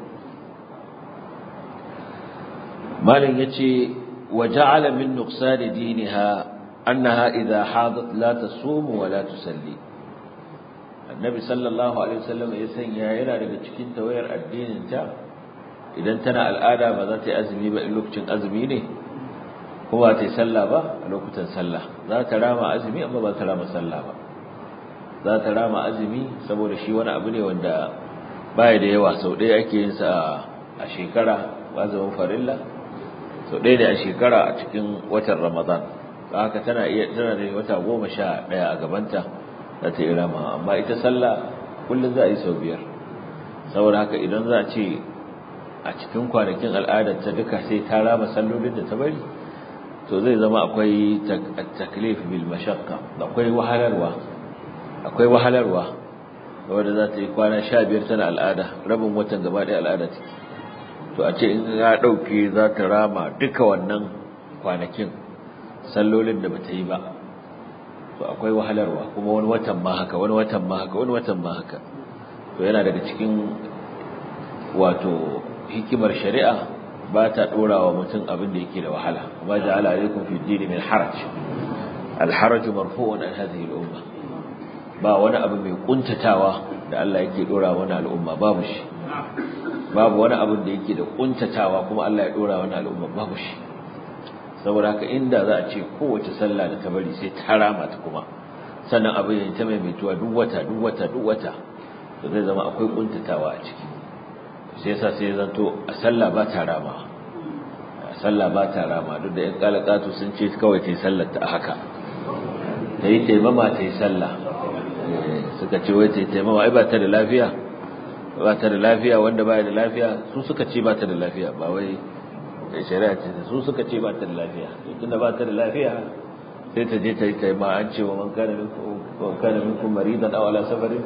malin yace wa ja'ala min nuqsan diniha annaha idha hadat la tasumu wa la tusalli annabi sallallahu alaihi wasallam ya sanya yana daga cikin tawayar addinin ta idan tana al'ada ba za ta yi azumi ba in lokacin azumi ne ko ba ta yi sallah ba a lokutan sallah za ta rama azumi amma ba ta rama sallah ba za ta rama azumi saboda shi wani abu ne wanda baya da yawa sau ɗaya ake yin sa a shekara azumin farilla sau ɗaya ne a shekara a cikin watan ramadan haka tana iya tana da wata goma sha ɗaya a gabanta za ta yi rama amma ita sallah kullum za a yi sau biyar saboda haka idan za a ce a cikin kwanakin al'adar ta duka sai ta rama sallolin da ta bari to zai zama akwai taklif bil mashaqqa akwai wahalarwa akwai wahalarwa wanda za ta yi kwana 15 tana al'ada rabin watan gaba ɗaya al'ada take to a ce in ya dauke za ta rama duka wannan kwanakin sallolin da bata yi ba to akwai wahalarwa kuma wani watan ma haka wani watan ma haka wani watan ma haka to yana daga cikin wato hikimar shari'a ba ta dora wa mutum abin da yake da wahala kuma ja'ala alaikum fi dini min haraj al haraj marfu'un an hadhihi al umma ba wani abu mai kuntatawa da Allah yake dora wa wannan al'umma babu shi babu wani abu da yake da kuntatawa kuma Allah ya dora wa wannan al'umma babu shi saboda haka inda za a ce kowace sallah da ta bari sai ta rama ta kuma sannan abin ya ta maimaituwa duk wata duk wata duk wata to zai zama akwai kuntatawa a ciki sai yasa sai zanto a sallah ba ta rama a sallah ba ta rama duk da yan kalakatu sun ce kawai ta yi sallar ta haka ta yi taimama ta yi sallah suka ce wai ta yi taimama ai ba ta da lafiya ba ta da lafiya wanda ba da lafiya su suka ce ba ta da lafiya ba wai shari'a ce su suka ce ba ta da lafiya tunda ba ta da lafiya sai ta je ta yi taimama an ce wa man kana minkum man kana minkum maridan aw ala safarin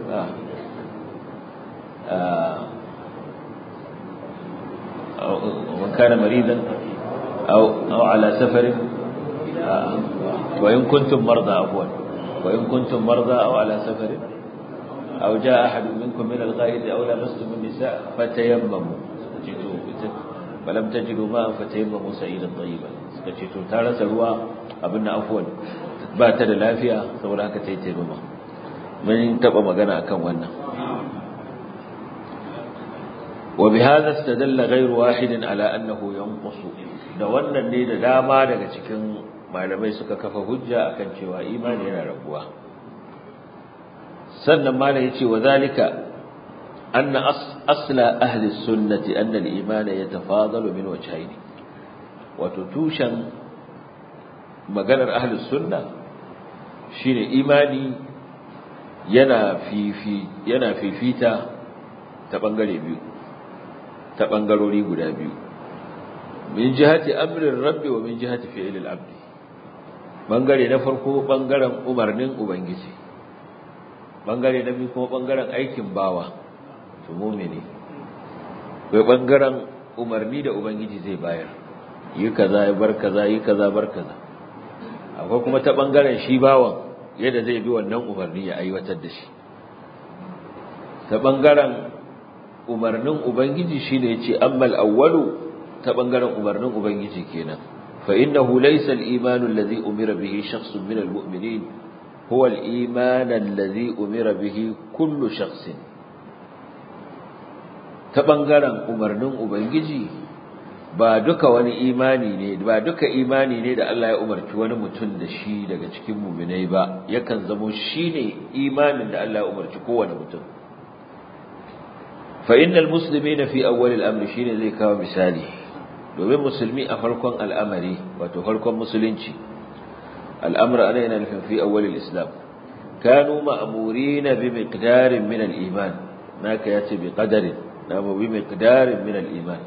ومن كان مريضا أو, أو على سفر وإن كنتم مرضى عفوا وإن كنتم مرضى أو على سفر أو جاء أحد منكم من الغائط أو لمستم النساء فتيمموا فلم تجدوا ماء فتيمموا سعيدا طيبا سكتشتوا تارة سروا أبنا عفوا بات للافيا سولا كتيتيمما من تبقى مغانا أكم وانا وبهذا استدل غير واحد على أنه ينقص da wannan ne da dama daga cikin malamai suka kafa hujja akan cewa imani yana rabuwa sannan malam yace wa zalika anna asla ahli sunnati anna al-iman yatafadalu min wajhayn wato tushen maganar ahli sunna shine imani yana fifi yana fifita ta bangare biyu ta bangarori guda biyu min jihati amrin rabbi wa min jihati fi'lil abdi bangare na farko bangaren umarnin ubangiji bangare na biyu kuma bangaren aikin bawa to mu'mini bai bangaren umarni da ubangiji zai bayar yi kaza ya bar kaza yi kaza bar kaza akwai kuma ta bangaren shi bawan yadda zai bi wannan umarni ya aiwatar da shi ta bangaren umarnin ubangiji shine yace ammal awwalu ta bangaren umarnin ubangiji kenan fa innahu laysa al-iman alladhi umira bihi shakhsun min al-mu'minin huwa al-iman alladhi umira bihi kullu shakhsin ta bangaren umarnin ubangiji ba duka wani imani ne ba duka imani ne da Allah ya umarci wani mutum da shi daga cikin mu'minai ba yakan zamo shine imanin da Allah ya umarci kowane mutum fa innal muslimina fi awwal al-amr shine zai kawo misali domin musulmi a farkon al'amari wato farkon musulunci al'amr ana yana nufin fi awwal al-islam kanu ma'murina bi miqdarin min al-iman naka yace bi qadarin na bi miqdarin min al-iman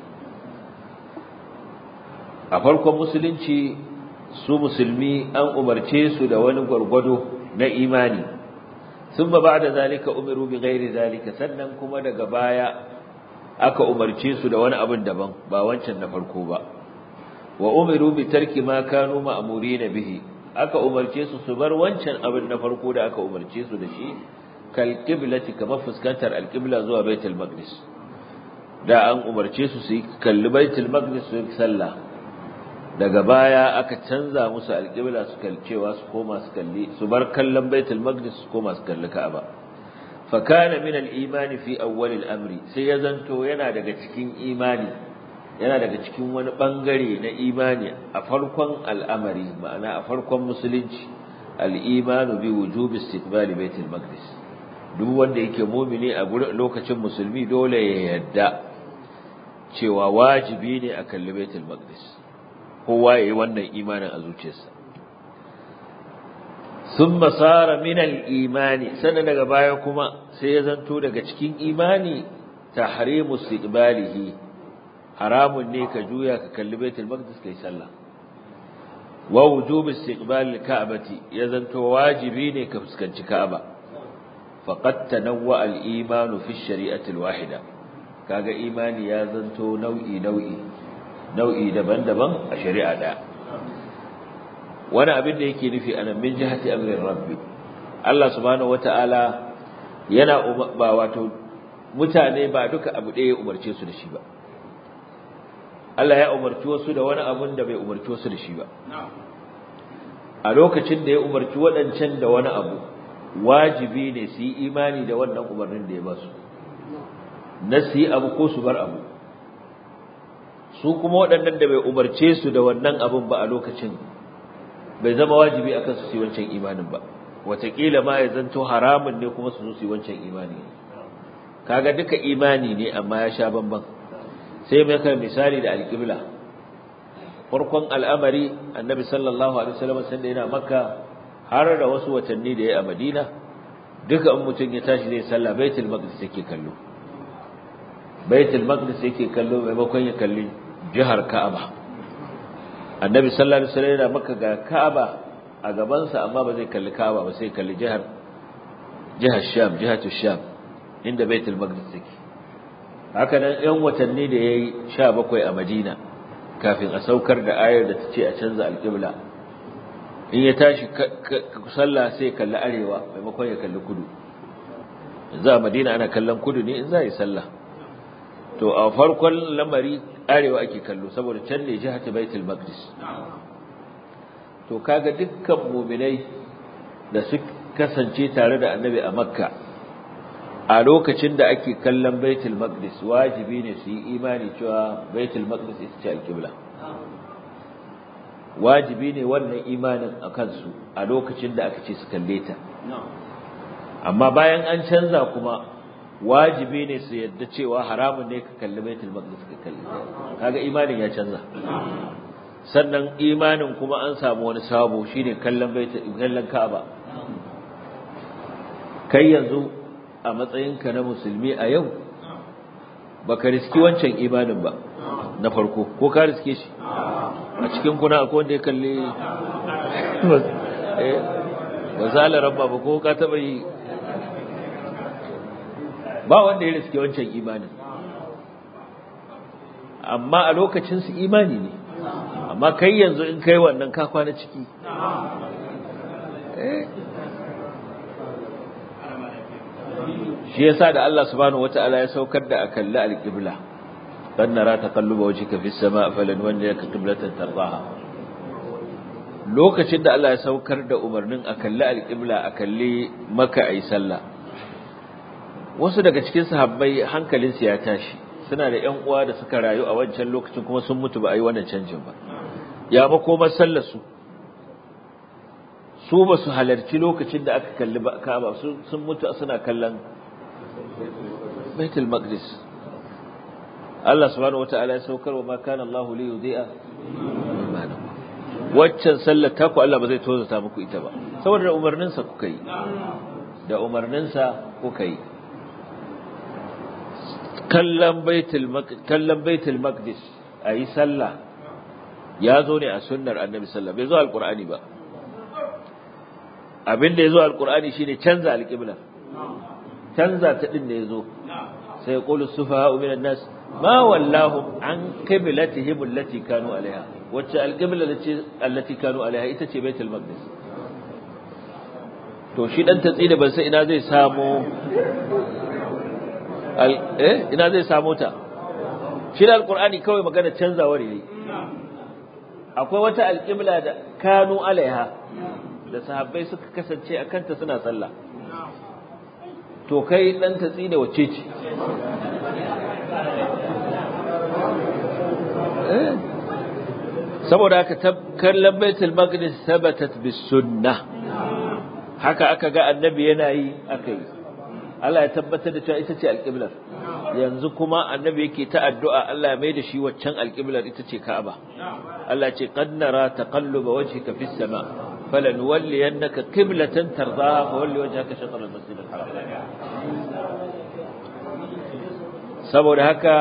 a farkon musulunci su musulmi an umarce su da wani gwargwado na imani ثم بعد ذلك umiru bi ghairi zalika sannan kuma daga baya aka umarce su da wani abin daban ba wancan na farko ba wa umiru bi tarki ma kanu ma'murina bihi aka umarce su su bar wancan abin na farko da aka umarce su da shi kal qiblati kamar fuskantar alqibla zuwa baitul maqdis da an umarce su su kalli baitul maqdis su yi sallah daga baya aka canza musu alƙibla su kalcewa su koma su kalli su bar kallon baitul maqdis su koma su kalli ka'aba fa kana min al-iman fi awwal al-amri sai ya zanto yana daga cikin imani yana daga cikin wani bangare na imani a farkon al'amari ma'ana a farkon musulunci al-iman bi wujubi istiqbal baitul maqdis duk wanda yake mumini a lokacin musulmi dole ya yadda cewa wajibi ne a kalli baitul maqdis kowa yayi wannan imanin a zuciyarsa thumma sara min al-imani sannan daga baya kuma sai ya zanto daga cikin imani tahrimu istiqbalihi haramun ne ka juya ka kalli baitul maqdis kai sallah wa wujub istiqbal al-ka'bati ya zanto wajibi ne ka fuskanci ka'aba faqad tanawwa al-iman fi ash-shari'ati al-wahida kaga imani ya zanto nau'i nau'i nau'i daban-daban a shari'a daya wani abin da yake nufi anan min jihati amrin rabbi Allah subhanahu wataala yana ba wato mutane ba duka abu ɗaya ya umarce su da shi ba Allah ya umarci wasu da wani abun da bai umarci wasu da shi ba a lokacin da ya umarci waɗancan da wani abu wajibi ne su yi imani da wannan umarnin da ya ba su na su yi abu ko su bar abu su kuma waɗannan da bai umarce su da wannan abun ba a lokacin bai zama wajibi akan su yi wancan imanin ba wataƙila ma ya zanto haramun ne kuma su zo su yi wancan imani kaga duka imani ne amma ya sha bamban sai mai kai misali da alƙibla farkon al'amari annabi sallallahu alaihi wasallam sanda yana makka har da wasu watanni da ya a madina duka in mutum ya tashi zai sallah baitul maqdis yake kallo baitul maqdis yake kallo maimakon ya kalli jihar ka'aba annabi sallallahu alaihi wasallam yana makka ga ka'aba a gabansa amma ba zai kalli ka'aba ba sai kalli jihar jihar sham jihatu sham inda baitul maqdis take haka nan yan watanni da yayi 17 a Madina kafin a saukar da ayar da tace a canza alqibla in ya tashi sallah sai kalli arewa maimakon ya kalli kudu yanzu a Madina ana kallon kudu ne in za yi sallah to a farkon lamari arewa ake kallo saboda can ne jihatu baitul maqdis to kaga dukkan mu'minai da su kasance tare da annabi a makka a lokacin da ake kallon baitul maqdis wajibi ne su yi imani cewa baitul maqdis ita ce alqibla wajibi ne wannan imanin a kansu a lokacin da aka ce su kalle ta amma bayan an canza kuma wajibi ne su yadda cewa haramun ne ka kalli baitul maqdis ka kalli kaga imanin ya canza sannan imanin kuma an samu wani sabo shine kallon baitul kallon ka'aba kai yanzu a matsayinka na musulmi a yau baka riski wancan imanin ba na farko ko ka riske shi a cikin kuna akwai wanda ya kalli ba zala rabba ba ko ka taba yi ba wanda ya riske wancan imanin amma a lokacin su imani ne amma kai yanzu in kai wannan ka kwana ciki shi yasa da Allah subhanahu wataala ya saukar da akalli alqibla dan nara taqalluba wajhika fis sama' falanwalliyaka qiblatan tardaha lokacin da Allah ya saukar da umarnin akalli alqibla akalli maka ayi sallah wasu daga cikin sahabbai hankalinsu ya tashi suna da ƴan uwa da suka rayu a wancan lokacin kuma sun mutu ba a yi wannan canjin ba ya makomar sallar su su ba su halarci lokacin da aka kalli Ka'aba sun mutu suna kallon Baitul Maqdis Allah subhanahu wata'ala ya saukar wa ma kana Allah li yudhi'a waccan sallar ta ku Allah ba zai tozata muku ita ba saboda da umarninsa kuka yi da umarninsa kuka yi kallon baitul kallon baitul maqdis ayi sallah ya zo ne a sunnar annabi sallallahu bai zo alqur'ani ba abin da ya zo alqur'ani shine canza alqibla canza ta din ne yazo sai qulu sufaha minan nas ma wallahu an qiblatihim allati kanu alaiha wacce alqibla allati kanu alaiha ita ce baitul maqdis to shi dan tatsi da ban sai ina zai samu eh ina zai samu ta shi da alqur'ani kawai magana canzawar ne akwai wata alqibla da kanu alaiha da sahabbai suka kasance a kanta suna sallah to kai dan tatsi da wacce ce saboda haka kallon baitul maqdis thabatat bis sunnah haka aka ga annabi yana yi aka yi Allah ya tabbatar da cewa ita ce alƙiblar yanzu kuma annabi yake ta addu'a Allah ya mai da shi waccan alƙiblar ita ce Ka'aba Allah ce qad nara taqalluba wajhika fis sama falanuwalliyannaka qiblatan tardaha fa walli wajhaka shatr al-masjid al-haram saboda haka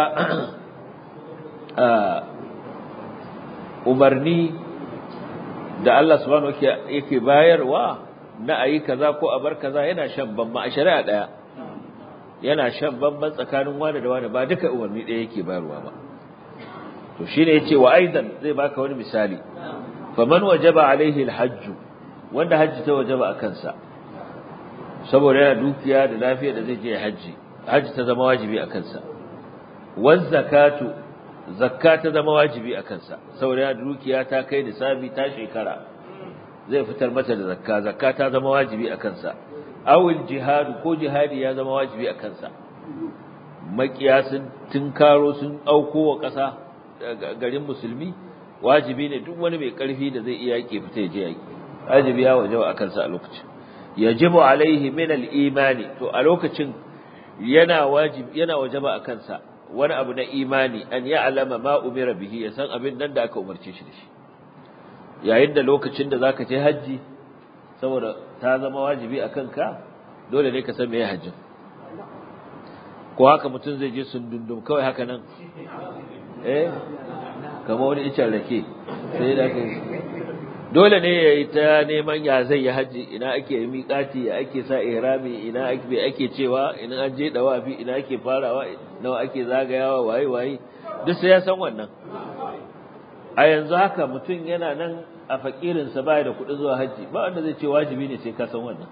umarni da Allah subhanahu yake bayarwa na ayi kaza ko a bar kaza yana shan bamban a shari'a daya yana shan bamban tsakanin wani da wani ba duka umarni daya yake bayarwa ba to shine yace wa aidan zai baka wani misali faman wajaba alaihi alhajj wanda hajji ta wajaba a kansa saboda yana dukiya da lafiya da zai je hajji hajji ta zama wajibi a kansa waz zakatu zakka ta zama wajibi a kansa saboda yana dukiya ta kai nisabi ta shekara zai fitar mata da zakka zakka ta zama wajibi a kansa awil jihadu ko jihadi ya zama wajibi a kansa makiya sun tinkaro sun auko wa ƙasa garin musulmi wajibi ne duk wani mai ƙarfi da zai iya yake fita je yaki wajibi ya wajaba a kansa a lokacin yajibu alaihi min al-imani to a lokacin yana wajibi yana wajaba a kansa wani abu na imani an ya'lama ma umira bihi ya san abin nan da aka umarce shi da shi yayin da lokacin da zaka je haji saboda ta zama wajibi a kanka dole ne ka san meye hajjin ko haka mutum zai je sundundum kawai haka nan eh kamar wani icen rake sai da kai dole ne ya yi ta neman ya zai yi haji ina ake yi miƙati ya ake sa ihrami ina ake ake cewa ina an je dawafi ina ake farawa nawa ake zagayawa waye waye duk sai ya san wannan a yanzu haka mutum yana nan a fakirinsa baya da kuɗi zuwa hajji ba wanda zai ce wajibi ne sai ka san wannan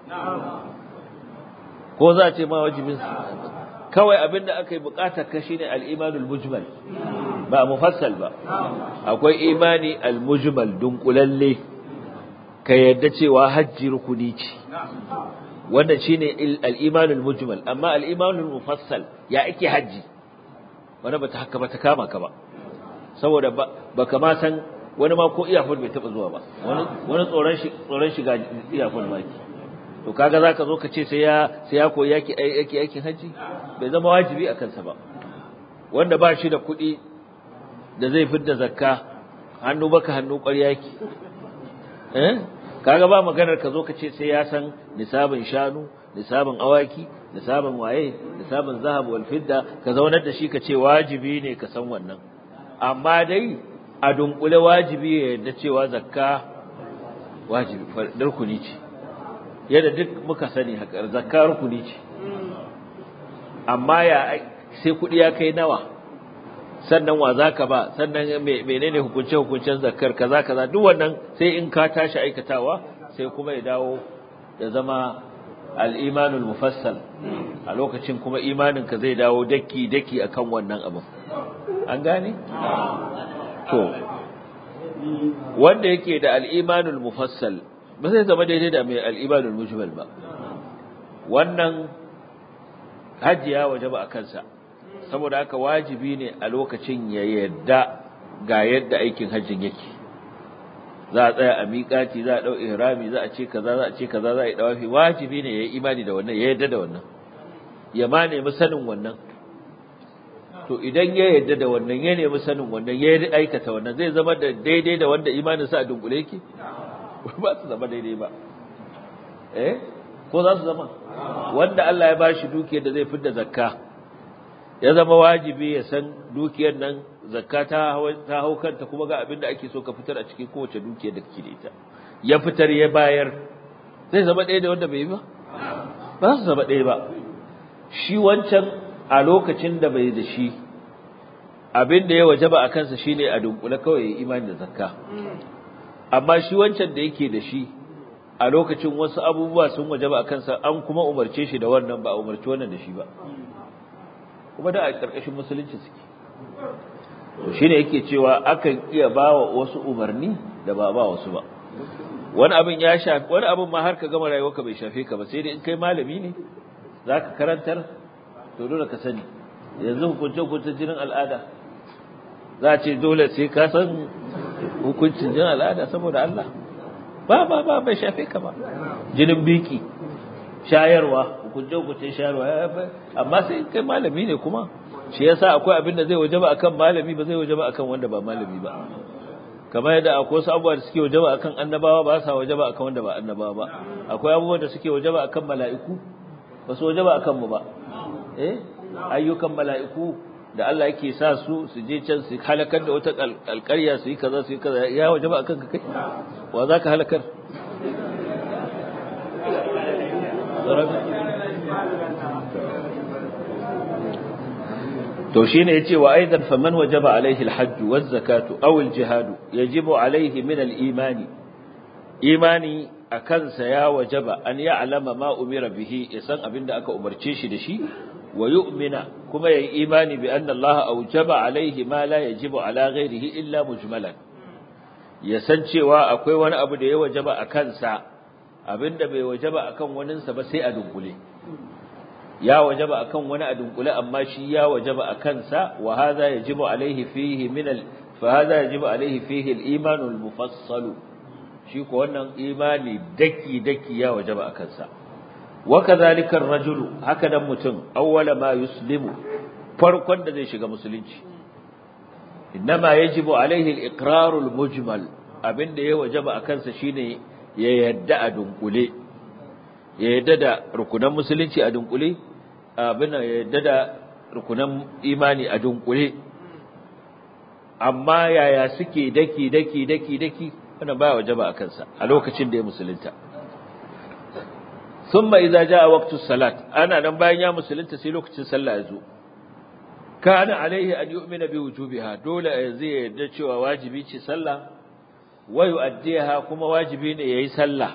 ko za a ce ma wajibin kawai abin da aka yi bukatar ka shine al-imanul mujmal ba mufassal ba akwai imani al-mujmal dunkulalle ka yadda cewa hajji rukuni ce wanda shine al-imanul mujmal amma al-imanul mufassal ya ake hajji wanda bata haka bata kama ka ba saboda baka ma san wani ma ko iyafon bai taba zuwa ba wani wani tsoron shi tsoron shiga iyafon ma ki to kaga zaka zo ka ce sai ya sai ya koyi yaki yaki aikin haji bai zama wajibi a kansa ba wanda ba shi da kuɗi da zai fidda zakka hannu baka hannu ƙwarya yake eh kaga ba maganar ka zo ka ce sai ya san nisabin shanu nisabin awaki nisabin waye nisabin zahab wal fidda ka zaunar da shi ka ce wajibi ne ka san wannan amma dai a dunkule wajibi ya yarda cewa zakka wajibi rukuni ce yadda duk muka sani haka zakka rukuni ce amma ya sai kuɗi ya kai nawa sannan wa zaka ba sannan menene hukunce hukuncen zakkar kaza kaza duk wannan sai in ka tashi aikatawa sai kuma ya dawo ya zama al-imanul mufassal a lokacin kuma imanin ka zai dawo daki daki akan wannan abin an gane to wanda yake da al-imanul mufassal ba zai zama daidai da mai al-imanul mujmal ba wannan hajjiya wajaba a kansa saboda haka wajibi ne a lokacin ya yadda ga yadda aikin hajjin yake za a tsaya a miƙati za a ɗau ihrami za a ce kaza za a ce kaza za a yi dawafi wajibi ne ya yi imani da wannan ya yadda da wannan ya ma nemi sanin wannan to idan ya yadda da wannan ya nemi sanin wannan ya yi aikata wannan zai zama da daidai da wanda imaninsa a dunkule yake ba su zama daidai ba eh ko za su zama wanda Allah ya bashi dukiyar da zai fitar zakka ya zama wajibi ya san dukiyar nan zakka ta ta hau kanta kuma ga abin da ake so ka fitar a cikin kowace dukiyar da kake da ita ya fitar ya bayar zai zama ɗaya da wanda bai yi ba ba su zama ɗaya ba shi wancan a lokacin da bai da shi abin da ya wajaba a kansa shine a dunkule kawai ya imani da zakka amma shi wancan da yake da shi a lokacin wasu abubuwa sun wajaba a kansa an kuma umarce shi da wannan ba a umarci wannan da shi ba kuma da a ƙarƙashin musulunci suke to shine yake cewa akan iya bawa wasu umarni da ba ba wasu ba wani abin ya shafi wani abin ma har ka gama rayuwarka bai shafe ka ba sai dai in kai malami ne zaka karantar to dole ka sani yanzu hukunce hukuncin jinin al'ada za a ce dole sai ka san hukuncin jinin al'ada saboda Allah ba ba ba bai shafe ka ba jinin biki shayarwa hukunce hukuncin shayarwa amma sai kai malami ne kuma shi yasa akwai abin da zai wajaba akan malami ba zai wajaba akan wanda ba malami ba kamar yadda akwai wasu abubuwa da suke wajaba akan annabawa ba sa wajaba akan wanda ba annabawa ba akwai abubuwa da suke wajaba akan mala'iku ba su wajaba akan mu ba eh ayyukan mala'iku da Allah yake sa su su je can su halakar da wata alƙarya su yi kaza su yi kaza ya wajaba akan ka kai wa za ka halakar to shine yace wa aidan faman wajaba alaihi alhajj waz zakatu aw aljihad yajibu alaihi min alimani imani akan sa ya wajaba an ya'lama ma umira bihi yasan abinda aka umarce shi da shi wa yu'mina kuma yayi imani bi anna Allah awjaba alaihi ma la yajibu ala ghairihi illa mujmalan yasan cewa akwai wani abu da ya wajaba akan sa abinda bai wajaba akan waninsa ba sai a dunkule ya wajaba akan wani a dunkule amma shi ya wajaba akan sa wa hadha yajibu alaihi fihi min al fa hadha yajibu alaihi fihi al iman al mufassal shi ko wannan imani daki daki ya wajaba akan sa wa kadhalika ar rajulu haka dan mutum awwala ma yuslimu farkon da zai shiga musulunci inma yajibu alaihi al iqrar al mujmal abinda ya wajaba akan sa shine ya yadda a dunkule ya yadda da rukunan musulunci a dunkule abin ya yadda da rukunan imani a dunkule amma yaya suke daki daki daki daki wannan baya wajaba a kansa a lokacin da ya musulunta thumma idza jaa waqtu salat ana nan bayan ya musulunta sai lokacin sallah ya zo kana alaihi an yu'mina bi wujubiha dole zai yadda cewa wajibi ce sallah wa yu'addiha kuma wajibi ne yayi sallah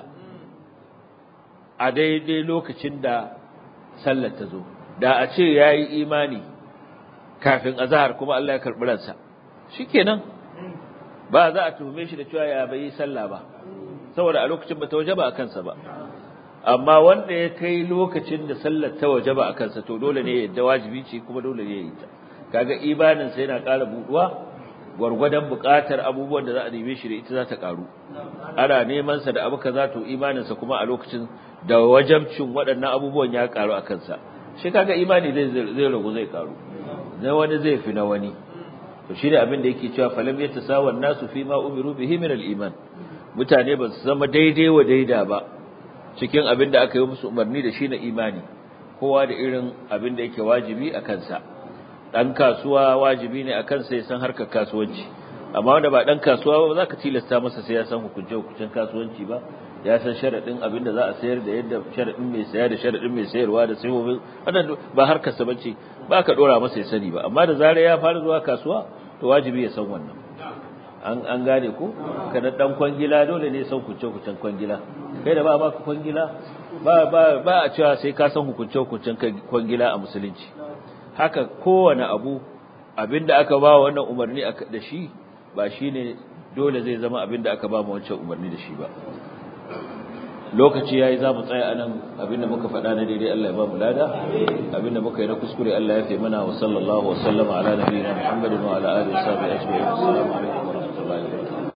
a daidai lokacin da sallar ta zo da a ce yayi imani kafin azhar kuma Allah ya karbi ransa shikenan ba za a tuhume shi da cewa ya bai sallah ba saboda a lokacin ba ta wajaba a kansa ba amma wanda ya kai lokacin da sallar ta wajaba a kansa to dole ne yadda wajibi ce kuma dole ne ya yi ta kaga imanin sa yana ƙara buduwa gwargwadon buƙatar abubuwan da za a neme shi da ita za ta ƙaru ana neman sa da abu kaza to imanin sa kuma a lokacin da wajabcin waɗannan abubuwan ya ƙaru a kansa shi kaga imani zai zai ragu zai ƙaru na wani zai fi na wani to shi ne abin da yake cewa falam yatasawa nasu fi ma umiru bihi min al-iman mutane ba su zama daidai wa daida ba cikin abin da aka yi musu umarni da shi na imani kowa da irin abin da yake wajibi a kansa dan kasuwa wajibi ne a kansa ya san harkar kasuwanci amma wanda ba dan kasuwa ba za ka tilasta masa sai ya san hukunce hukuncen kasuwanci ba ya san sharadin abin da za a sayar da yadda sharadin mai saya da sharadin mai sayarwa da sayobin wannan ba harkar sa bace ba ka dora masa ya sani ba amma da zarar ya fara zuwa kasuwa to wajibi ya san wannan an an gane ko kana dan kwangila dole ne san kuce kucen kwangila kai da ba ba kwangila ba ba ba a cewa sai ka san hukunce hukuncen kwangila a musulunci haka kowane abu abinda aka ba wannan umarni da shi ba shine dole zai zama abinda aka ba mu wancan umarni da shi ba lokaci yayi za mu tsaya anan abinda muka faɗa na daidai Allah ya ba mu lada abinda muka yi na kuskure Allah ya fi mana wa sallallahu wa sallama ala nabiyina Muhammadin wa ala alihi wa sahbihi ajma'in assalamu alaikum wa rahmatullahi wa barakatuh